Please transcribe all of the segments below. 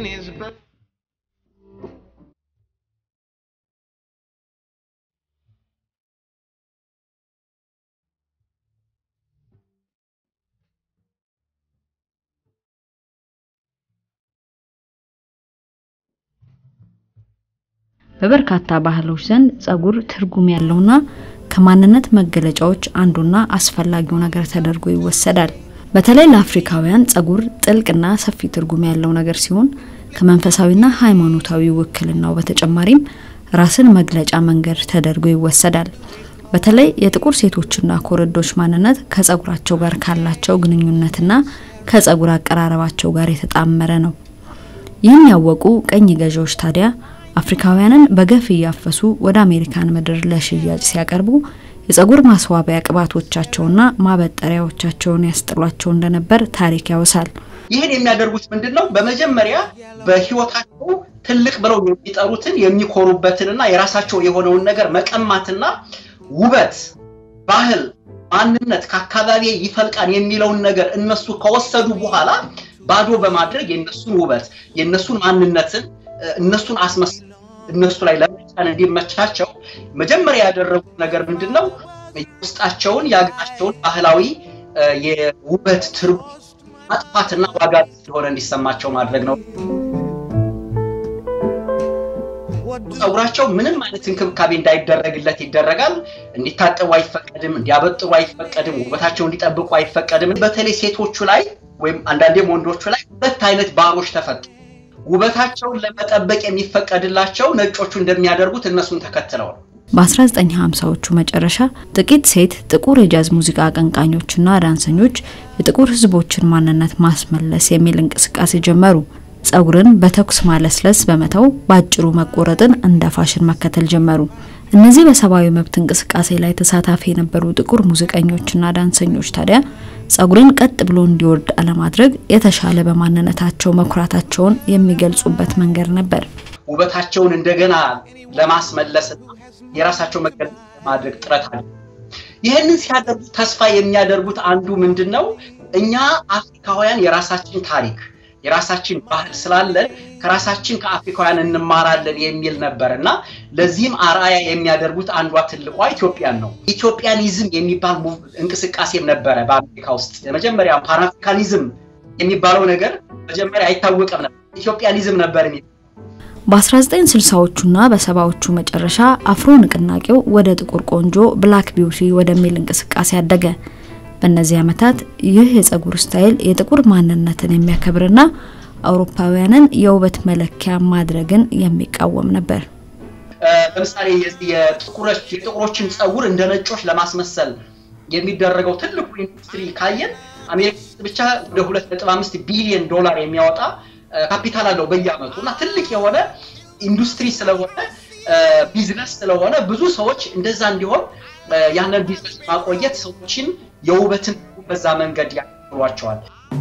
in his birth. በበርካታ ባህሎች ዘንድ ጸጉር ትርጉም ያለውና ከማንነት መገለጫዎች አንዱና አስፈላጊው ነገር ተደርጎ ይወሰዳል። በተለይ ለአፍሪካውያን ጸጉር ጥልቅና ሰፊ ትርጉም ያለው ነገር ሲሆን ከመንፈሳዊና ሃይማኖታዊ ውክልናው በተጨማሪም ራስን መግለጫ መንገድ ተደርጎ ይወሰዳል። በተለይ የጥቁር ሴቶችና ኮረዶች ማንነት ከጸጉራቸው ጋር ካላቸው ግንኙነትና ከጸጉር አቀራረባቸው ጋር የተጣመረ ነው። ይህን ያወቁ ቀኝ ገዢዎች ታዲያ አፍሪካውያንን በገፍ እያፈሱ ወደ አሜሪካን ምድር ለሽያጭ ሲያቀርቡ የጸጉር ማስዋቢያ ቅባቶቻቸውና ማበጠሪያዎቻቸውን ያስጥሏቸው እንደነበር ታሪክ ያወሳል። ይህን የሚያደርጉት ምንድን ነው? በመጀመሪያ በህይወታቸው ትልቅ ብለው የሚጠሩትን የሚኮሩበትንና የራሳቸው የሆነውን ነገር መቀማትና ውበት፣ ባህል፣ ማንነት ከአካባቢ ይፈልቃል የሚለውን ነገር እነሱ ከወሰዱ በኋላ ባዶ በማድረግ የእነሱን ውበት የእነሱን ማንነትን እነሱን አስመስ እነሱ ላይ ለመጫን እንዲመቻቸው መጀመሪያ ያደረጉት ነገር ምንድን ነው? የውስጣቸውን የሀገራቸውን ባህላዊ የውበት ትርጉም ማጥፋትና ዋጋ እንደሆነ እንዲሰማቸው ማድረግ ነው። ጸጉራቸው ምንም አይነት እንክብካቤ እንዳይደረግለት ይደረጋል። እንዲታጠቡ አይፈቀድም፣ እንዲያበጥሩ አይፈቀድም፣ ውበታቸው እንዲጠብቁ አይፈቀድም። በተለይ ሴቶቹ ላይ ወይም አንዳንዴም ወንዶቹ ላይ ሁለት አይነት ባሮች ተፈጠሩ። ውበታቸውን ለመጠበቅ የሚፈቀድላቸው ነጮቹ እንደሚያደርጉት እነሱን ተከትለው ነው። በ1950ዎቹ መጨረሻ ጥቂት ሴት ጥቁር የጃዝ ሙዚቃ አቀንቃኞችና ዳንሰኞች የጥቁር ሕዝቦችን ማንነት ማስመለስ የሚል እንቅስቃሴ ጀመሩ። ጸጉርን በተኩስ ማለስለስ በመተው በአጭሩ መቆረጥን እንደ ፋሽን መከተል ጀመሩ። እነዚህ በሰብአዊ መብት እንቅስቃሴ ላይ ተሳታፊ የነበሩ ጥቁር ሙዚቀኞችና ዳንሰኞች ታዲያ ጸጉርን ቀጥ ብሎ እንዲወርድ አለማድረግ የተሻለ በማንነታቸው መኩራታቸውን የሚገልጹበት መንገድ ነበር። ውበታቸውን እንደገና ለማስመለስና የራሳቸው መገለጫ ለማድረግ ጥረት አለ። ይህንን ሲያደርጉ ተስፋ የሚያደርጉት አንዱ ምንድን ነው? እኛ አፍሪካውያን የራሳችን ታሪክ የራሳችን ባህል ስላለን ከራሳችን ከአፍሪካውያን እንማራለን የሚል ነበር እና ለዚህም አርአያ የሚያደርጉት አንዷ ትልቋ ኢትዮጵያን ነው። ኢትዮጵያኒዝም የሚባል እንቅስቃሴም ነበረ በአሜሪካ ውስጥ። የመጀመሪያ ፓንአፍሪካኒዝም የሚባለው ነገር መጀመሪያ አይታወቅም ነበር። ኢትዮጵያኒዝም ነበር የሚ በ1960ዎቹና በሰባዎቹ መጨረሻ አፍሮ ንቅናቄው ወደ ጥቁር ቆንጆ ብላክ ቢውቲ ወደሚል እንቅስቃሴ አደገ። በእነዚህ ዓመታት ይህ የጸጉር ስታይል የጥቁር ማንነትን የሚያከብርና አውሮፓውያንን የውበት መለኪያ ማድረግን የሚቃወም ነበር። ለምሳሌ የጥቁሮችን ጸጉር እንደ ነጮች ለማስመሰል የሚደረገው ትልቁ ኢንዱስትሪ ካየን አሜሪካ ብቻ ወደ 2.5 ቢሊዮን ዶላር የሚያወጣ ካፒታል አለው በየአመቱ እና ትልቅ የሆነ ኢንዱስትሪ ስለሆነ ቢዝነስ ስለሆነ ብዙ ሰዎች እንደዛ እንዲሆን ያንን ቢዝነስ ማቆየት ሰዎችን የውበትን በዛ መንገድ ያሏቸዋል።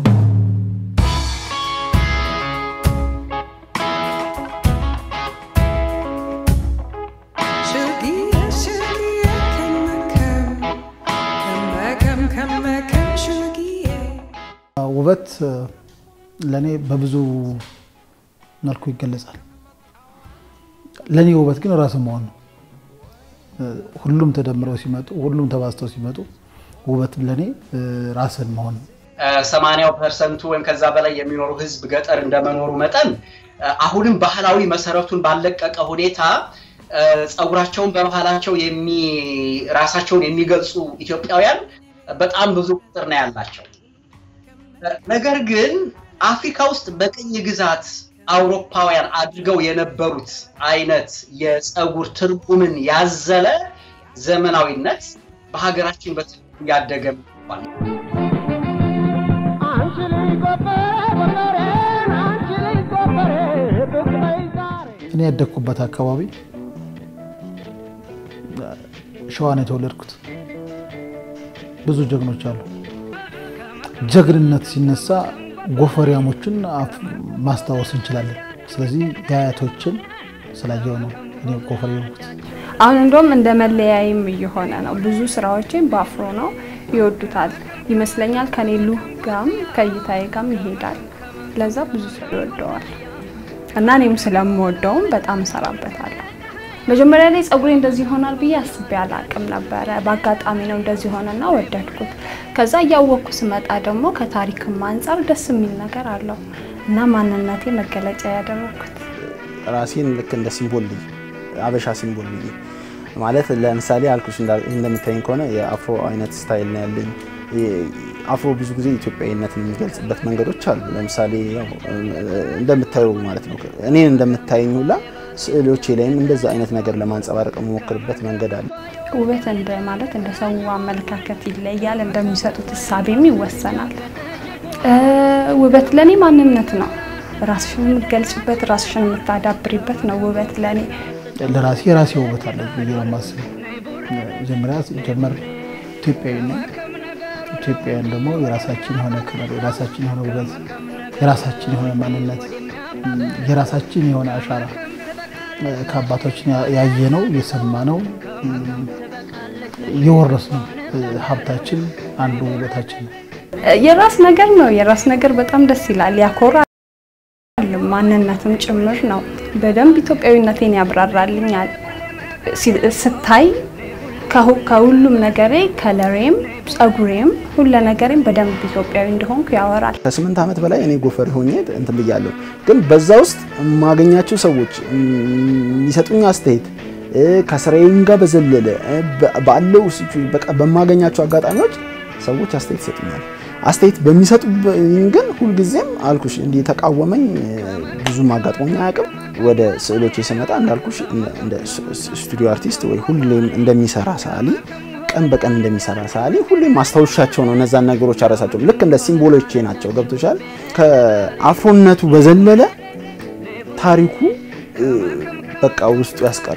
ውበት ለእኔ በብዙ መልኩ ይገለጻል። ለእኔ ውበት ግን ራስ መሆን ነው። ሁሉም ተደምረው ሲመጡ፣ ሁሉም ተባዝተው ሲመጡ ውበት ለእኔ ራስን መሆን ነው። ሰማንያው ፐርሰንቱ ወይም ከዛ በላይ የሚኖሩ ህዝብ ገጠር እንደመኖሩ መጠን አሁንም ባህላዊ መሰረቱን ባለቀቀ ሁኔታ ጸጉራቸውን በባህላቸው ራሳቸውን የሚገልጹ ኢትዮጵያውያን በጣም ብዙ ቁጥር ነው ያላቸው። ነገር ግን አፍሪካ ውስጥ በቅኝ ግዛት አውሮፓውያን አድርገው የነበሩት አይነት የጸጉር ትርጉምን ያዘለ ዘመናዊነት በሀገራችን በትርጉም ያደገ ነው። እኔ ያደግኩበት አካባቢ ሸዋ ነው የተወለድኩት። ብዙ ጀግኖች አሉ። ጀግንነት ሲነሳ ጎፈሪያሞችን ማስታወስ እንችላለን። ስለዚህ የአያቶችን ስላየው ነው እኔ ጎፈሬ የሆንኩት። አሁን እንደውም እንደ መለያይም እየሆነ ነው። ብዙ ስራዎችን በአፍሮ ነው ይወዱታል ይመስለኛል። ከኔ ሉክ ጋም ከእይታዬ ጋም ይሄዳል። ለዛ ብዙ ሰው ይወደዋል። እና እኔም ስለምወደውም በጣም እሰራበታለሁ። መጀመሪያ ላይ ጸጉሬ እንደዚህ ይሆናል ብዬ አስቤ አላቅም ነበረ። በአጋጣሚ ነው እንደዚህ ሆነና ወደድኩት። ከዛ እያወቅኩ ስመጣ ደግሞ ከታሪክም አንጻር ደስ የሚል ነገር አለው እና ማንነቴ መገለጫ ያደረኩት ራሴን ልክ እንደ ሲምቦል ልይ አበሻ ሲምቦል ብዬ ማለት ለምሳሌ አልኩሽ እንደምታይኝ ከሆነ የአፍሮ አይነት ስታይል ነው ያለኝ። አፍሮ ብዙ ጊዜ ኢትዮጵያዊነትን የሚገልጽበት መንገዶች አሉ። ለምሳሌ ያው እንደምታዩ ማለት ነው እኔን እንደምታየኝ ሁላ ስዕሎቼ ላይም እንደዛ አይነት ነገር ለማንጸባረቅ የምሞክርበት መንገድ አለ። ውበት እንደ ማለት እንደ ሰው አመለካከት ይለያል፣ እንደሚሰጡት እሳቤም ይወሰናል። ውበት ለኔ ማንነት ነው። ራስሽን የምትገልጭበት ራስሽን የምታዳብሪበት ነው ውበት ለኔ። ለራሴ የራሴ ውበት አለ ብዬ ነው የማስበው። መጀመሪያ ሲጀመር ኢትዮጵያዊ ነኝ። ኢትዮጵያውያን ደግሞ የራሳችን የሆነ ክብር፣ የራሳችን የሆነ ውበት፣ የራሳችን የሆነ ማንነት፣ የራሳችን የሆነ አሻራ ከአባቶችን ያየነው የሰማነው የወረስነው ሀብታችን አንዱ ውበታችን ነው። የራስ ነገር ነው። የራስ ነገር በጣም ደስ ይላል፣ ያኮራል፣ ማንነትም ጭምር ነው። በደንብ ኢትዮጵያዊነቴን ያብራራልኛል። ስታይ ከሁሉም ነገሬ ከለሬም፣ ጸጉሬም፣ ሁለ ነገሬም በደንብ ኢትዮጵያዊ እንደሆንኩ ያወራል። ከስምንት ዓመት በላይ እኔ ጎፈሬ ሆኜ እንትን ብያለሁ። ግን በዛ ውስጥ የማገኛቸው ሰዎች የሚሰጡኝ አስተያየት ከስራዬም ጋር በዘለለ ባለው በቃ በማገኛቸው አጋጣሚዎች ሰዎች አስተያየት ይሰጡኛል። አስተያየት በሚሰጡብኝ ግን ሁልጊዜም አልኩሽ እንዲህ የተቃወመኝ ብዙም አጋጥሞኝ አያውቅም። ወደ ስዕሎች ስመጣ እንዳልኩሽ እንደ ስቱዲዮ አርቲስት ወይ ሁሌም እንደሚሰራ ሰዓሊ ቀን በቀን እንደሚሰራ ሰዓሊ ሁሌም ማስታወሻቸው ነው። እነዛን ነገሮች አረሳቸውም። ልክ እንደ ሲምቦሎቼ ናቸው። ገብቶሻል? ከአፍሮነቱ በዘለለ ታሪኩ በቃ ውስጡ ያስቀር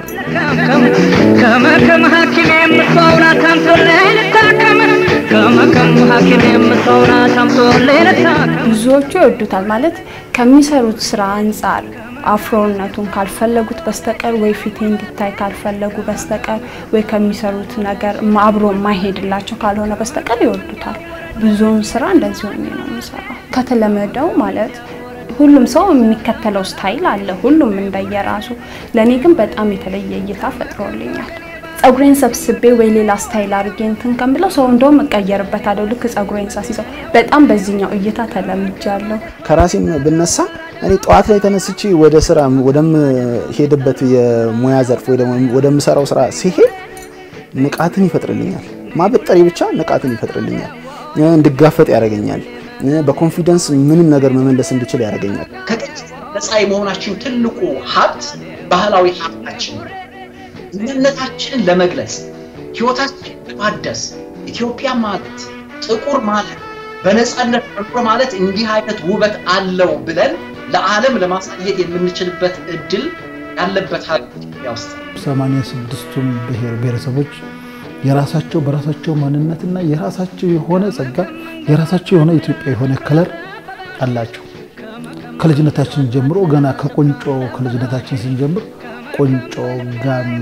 ከመከም ሐኪም የምትሆና ታምቶልኝ ልታከም ከመከም ሐኪም የምትሆና ታምቶልኝ ልታከም ብዙዎቹ ይወዱታል ማለት ከሚሰሩት ስራ አንጻር አፍሮነቱን ካልፈለጉት በስተቀር ወይ ፊቴ እንዲታይ ካልፈለጉ በስተቀር ወይ ከሚሰሩት ነገር አብሮ የማይሄድላቸው ካልሆነ በስተቀር ይወዱታል። ብዙውን ስራ እንደዚህ ሆኜ ነው የምሰራው። ከተለመደው ማለት ሁሉም ሰው የሚከተለው ስታይል አለ፣ ሁሉም እንደየራሱ። ለእኔ ግን በጣም የተለየ እይታ ፈጥሮልኛል። ጸጉሬን ሰብስቤ ወይ ሌላ ስታይል አድርጌ እንትን ከምለው ሰው እንደውም እቀየርበታለሁ። ልክ ጸጉሬን ሳስይዘው በጣም በዚህኛው እይታ ተለምጃለሁ። ከራሴም ብነሳ እኔ ጠዋት ላይ ተነስቼ ወደ ስራ ወደምሄድበት የሙያ ዘርፍ ወይ ደግሞ ወደምሰራው ስራ ሲሄድ ንቃትን ይፈጥርልኛል። ማበጠሬ ብቻ ንቃትን ይፈጥርልኛል፣ እንድጋፈጥ ያደርገኛል። በኮንፊደንስ ምንም ነገር መመለስ እንድችል ያደርገኛል። ከቅጽ ነፃ የመሆናችን ትልቁ ሀብት ባህላዊ ሀብታችን ነው። እምነታችንን ለመግለጽ ህይወታችንን ለማደስ ኢትዮጵያ ማለት ጥቁር ማለት በነፃነት መኖር ማለት እንዲህ አይነት ውበት አለው ብለን ለዓለም ለማሳየት የምንችልበት እድል ያለበት ሀገር ኢትዮጵያ ውስጥ ሰማንያ ስድስቱም ብሔር ብሔረሰቦች የራሳቸው በራሳቸው ማንነትና የራሳቸው የሆነ ጸጋ የራሳቸው የሆነ ኢትዮጵያ የሆነ ከለር አላቸው። ከልጅነታችን ጀምሮ ገና ከቆንጮ ከልጅነታችን ስንጀምር ቆንጮ፣ ጋሜ፣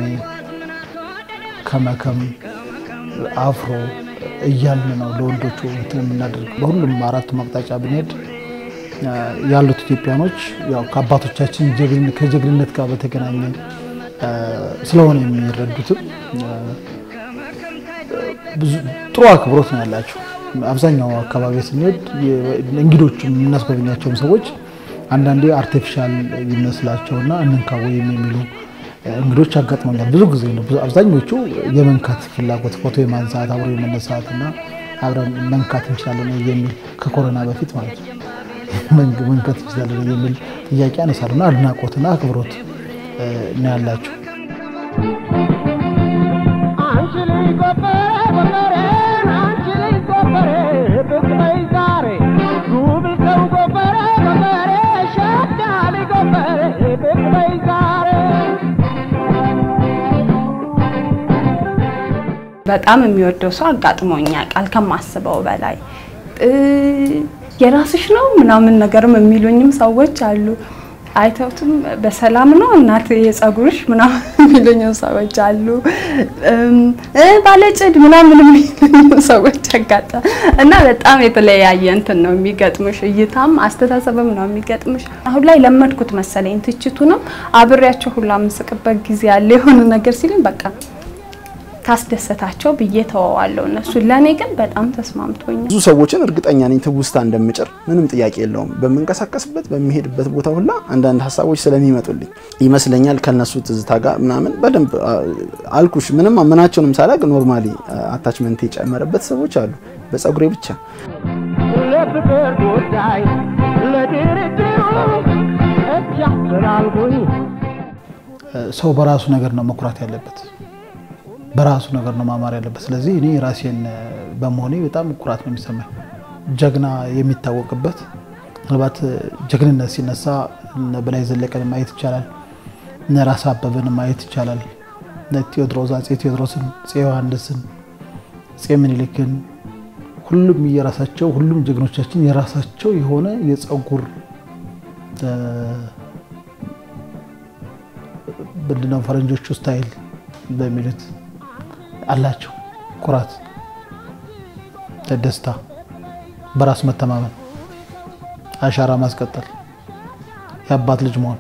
ከመከም፣ አፍሮ እያልን ነው ለወንዶቹ እንትን የምናደርግ። በሁሉም አራቱም አቅጣጫ ብንሄድ ያሉት ኢትዮጵያኖች ያው ከአባቶቻችን ከጀግንነት ጋር በተገናኘ ስለሆነ የሚረዱትም ብዙ ጥሩ አክብሮት ነው ያላቸው። አብዛኛው አካባቢ ስንሄድ እንግዶችም የምናስጎበኛቸውም ሰዎች አንዳንዴ አርቲፊሻል ይመስላቸውና እንንካ ወይም የሚሉ እንግዶች ያጋጥመኛል። ብዙ ጊዜ ነው። አብዛኞቹ የመንካት ፍላጎት ፎቶ የማንሳት አብሮ የመነሳት እና አብረን መንካት እንችላለን የሚል ከኮሮና በፊት ማለት ነው መንካት እንችላለን የሚል ጥያቄ ያነሳሉና አድናቆትና አክብሮት ነው ያላቸው። በጣም የሚወደው ሰው አጋጥሞኛል ቃል ከማስበው በላይ የራስሽ ነው ምናምን ነገርም የሚሉኝም ሰዎች አሉ። አይተውትም በሰላም ነው እናት የጸጉርሽ ምናምን የሚሉኝ ሰዎች አሉ። ባለጭድ ምናምን የሚሉኝ ሰዎች አጋጣ እና በጣም የተለያየ እንትን ነው የሚገጥምሽ፣ እይታም አስተሳሰብም ነው የሚገጥምሽ። አሁን ላይ ለመድኩት መሰለኝ ትችቱንም አብሬያቸው ሁላ የምስቅበት ጊዜ ያለ የሆነ ነገር ሲሉኝ በቃ ካስደሰታቸው ብዬ ተወዋለሁ። እነሱ ለእኔ ግን በጣም ተስማምቶኛል። ብዙ ሰዎችን እርግጠኛ ነኝ ትውስታ እንደምጭር ምንም ጥያቄ የለውም። በምንቀሳቀስበት በሚሄድበት ቦታ ሁላ አንዳንድ ሀሳቦች ስለሚመጡልኝ ይመስለኛል ከነሱ ትዝታ ጋር ምናምን በደንብ አልኩሽ። ምንም ምናቸውንም ሳላቅ ኖርማሊ አታችመንት የጨመረበት ሰዎች አሉ በጸጉሬ ብቻ። ለፍቅር ጉዳይ ለድርድሩ እጅ አፈላልጉኝ ሰው በራሱ ነገር ነው መኩራት ያለበት በራሱ ነገር ነው ማማር ያለበት። ስለዚህ እኔ ራሴን በመሆኔ በጣም ኩራት ነው የሚሰማኝ። ጀግና የሚታወቅበት ምናልባት ጀግንነት ሲነሳ እነ በላይ ዘለቀን ማየት ይቻላል፣ እነ ራስ አበበን ማየት ይቻላል፣ እነ ቴዎድሮስ አፄ ቴዎድሮስን፣ አፄ ዮሐንስን፣ አፄ ምኒልክን ሁሉም የራሳቸው ሁሉም ጀግኖቻችን የራሳቸው የሆነ የጸጉር ምንድነው ፈረንጆቹ ስታይል በሚሉት አላቸው። ኩራት፣ ደስታ፣ በራስ መተማመን፣ አሻራ ማስቀጠል፣ የአባት ልጅ መሆን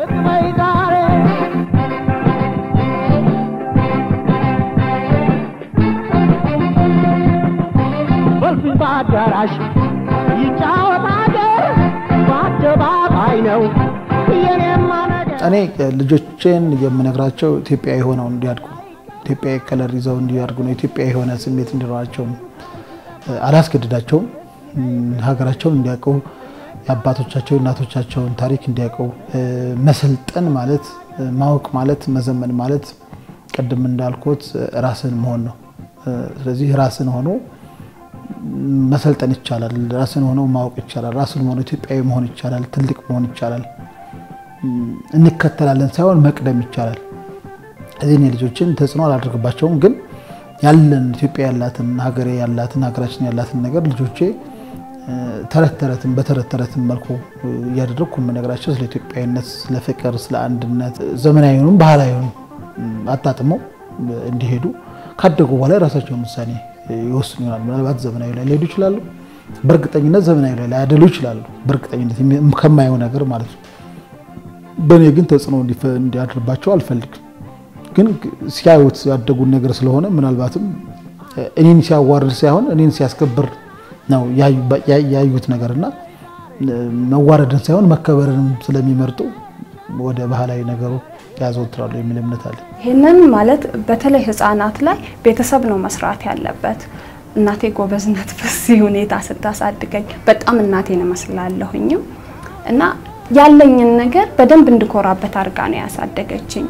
በልፍኝ በአዳራሽ ይጫወት አገር በአደባባይ ነው የኔማ ነገር እኔ ልጆቼን የምነግራቸው ኢትዮጵያዊ ሆነው እንዲያድጉ ኢትዮጵያዊ ከለር ይዘው እንዲያድጉ ነው። ኢትዮጵያዊ የሆነ ስሜት እንዲኖራቸውም አላስገድዳቸውም። ሀገራቸውን እንዲያውቁ የአባቶቻቸውን እናቶቻቸውን ታሪክ እንዲያውቁ መሰልጠን ማለት ማወቅ ማለት መዘመን ማለት ቅድም እንዳልኩት ራስን መሆን ነው። ስለዚህ ራስን ሆኖ መሰልጠን ይቻላል። ራስን ሆኖ ማወቅ ይቻላል። ራስን ሆኖ ኢትዮጵያዊ መሆን ይቻላል። ትልቅ መሆን ይቻላል። እንከተላለን ሳይሆን መቅደም ይቻላል። እዚህ እኔ ልጆችን ተጽዕኖ አላደርግባቸውም፣ ግን ያለን ኢትዮጵያ ያላትን ሀገሬ ያላትን ሀገራችን ያላትን ነገር ልጆቼ ተረት ተረትን በተረት ተረትን መልኩ እያደረግኩ የምነግራቸው ስለ ኢትዮጵያዊነት፣ ስለ ፍቅር፣ ስለ አንድነት ዘመናዊውንም ባህላዊውን አጣጥመው እንዲሄዱ ካደጉ በኋላ የራሳቸውን ውሳኔ ይወስኑ ይሆናል። ምናልባት ዘመናዊ ላይ ሊሄዱ ይችላሉ። በእርግጠኝነት ዘመናዊ ላይ ላያደሉ ይችላሉ። በእርግጠኝነት ከማየው ነገር ማለት ነው። በእኔ ግን ተጽዕኖ እንዲያድርባቸው አልፈልግም። ግን ሲያዩት ያደጉን ነገር ስለሆነ ምናልባትም እኔን ሲያዋርድ ሳይሆን እኔን ሲያስከብር ነው ያዩት ነገርና መዋረድን ሳይሆን መከበርንም ስለሚመርጡ ወደ ባህላዊ ነገሩ ያዘወትራሉ የሚል እምነት አለ። ይህንን ማለት በተለይ ህፃናት ላይ ቤተሰብ ነው መስራት ያለበት። እናቴ ጎበዝነት በዚህ ሁኔታ ስታሳድገኝ በጣም እናቴን እመስላለሁኝም እና ያለኝን ነገር በደንብ እንድኮራበት አድርጋ ነው ያሳደገችኝ።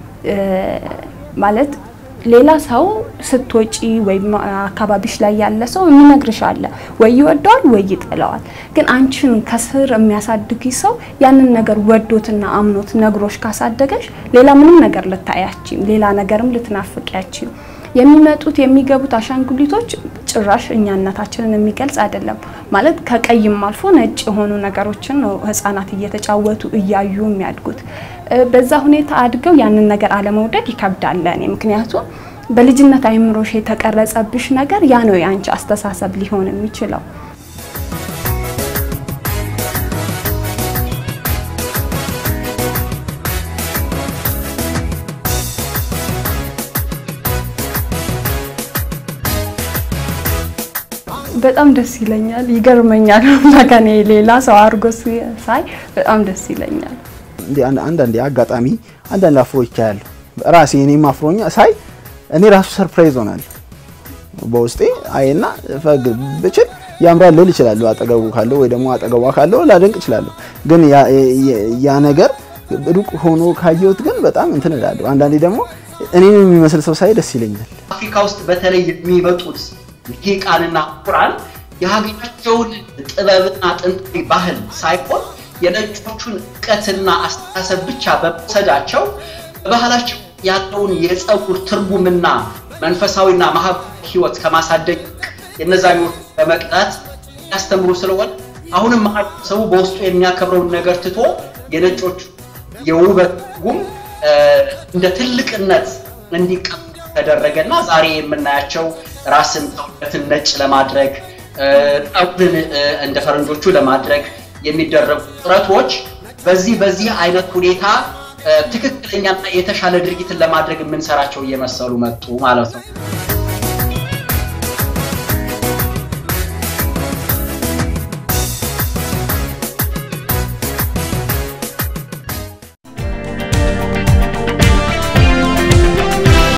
ማለት ሌላ ሰው ስትወጪ ወይም አካባቢሽ ላይ ያለ ሰው የሚነግርሽ አለ ወይ ይወደዋል ወይ ይጠላዋል። ግን አንቺን ከስር የሚያሳድግ ሰው ያንን ነገር ወዶትና አምኖት ነግሮሽ ካሳደገሽ ሌላ ምንም ነገር ልታያችም፣ ሌላ ነገርም ልትናፍቂያችም። የሚመጡት የሚገቡት አሻንጉሊቶች ጭራሽ እኛነታችንን የሚገልጽ አይደለም። ማለት ከቀይም አልፎ ነጭ የሆኑ ነገሮችን ነው ህፃናት እየተጫወቱ እያዩ የሚያድጉት። በዛ ሁኔታ አድገው ያንን ነገር አለመውደድ ይከብዳል ለእኔ። ምክንያቱም በልጅነት አይምሮሽ የተቀረጸብሽ ነገር ያ ነው የአንቺ አስተሳሰብ ሊሆን የሚችለው። በጣም ደስ ይለኛል፣ ይገርመኛል። ከኔ ሌላ ሰው አድርጎ ሳይ በጣም ደስ ይለኛል። አንዳንዴ አጋጣሚ አንዳንድ አፍሮች ያሉ ራሴ እኔም አፍሮኛ ሳይ እኔ ራሱ ሰርፕራይዝ ሆናለሁ በውስጤ አይና ፈግ ብችል ያምራል ልል እችላለሁ። አጠገቡ ካለው ወይ ደግሞ አጠገቧ ካለው ላደንቅ እችላለሁ። ግን ያ ነገር ሩቅ ሆኖ ካየሁት ግን በጣም እንትን እላለሁ። አንዳንዴ ደግሞ እኔን የሚመስል ሰው ሳይ ደስ ይለኛል። አፍሪካ ውስጥ በተለይ የሚመጡት ሊቃንና ቁራን የሀገራቸውን ጥበብና ጥንታዊ ባህል ሳይሆን የነጮቹን እውቀትና አስተሳሰብ ብቻ በመውሰዳቸው በባህላቸው ያለውን የፀጉር ትርጉምና መንፈሳዊና ማህበራዊ ህይወት ከማሳደግ የነዛኞቹ በመቅጣት ያስተምሩ ስለሆነ አሁንም ማህበረሰቡ በውስጡ የሚያከብረውን ነገር ትቶ የነጮቹ የውበት ጉም እንደ ትልቅነት እንዲቀ ተደረገና ዛሬ የምናያቸው ራስን ሰውነትን ነጭ ለማድረግ ጠጉርን እንደ ፈረንጆቹ ለማድረግ የሚደረጉ ጥረቶች በዚህ በዚህ አይነት ሁኔታ ትክክለኛና የተሻለ ድርጊትን ለማድረግ የምንሰራቸው እየመሰሉ መጡ ማለት ነው።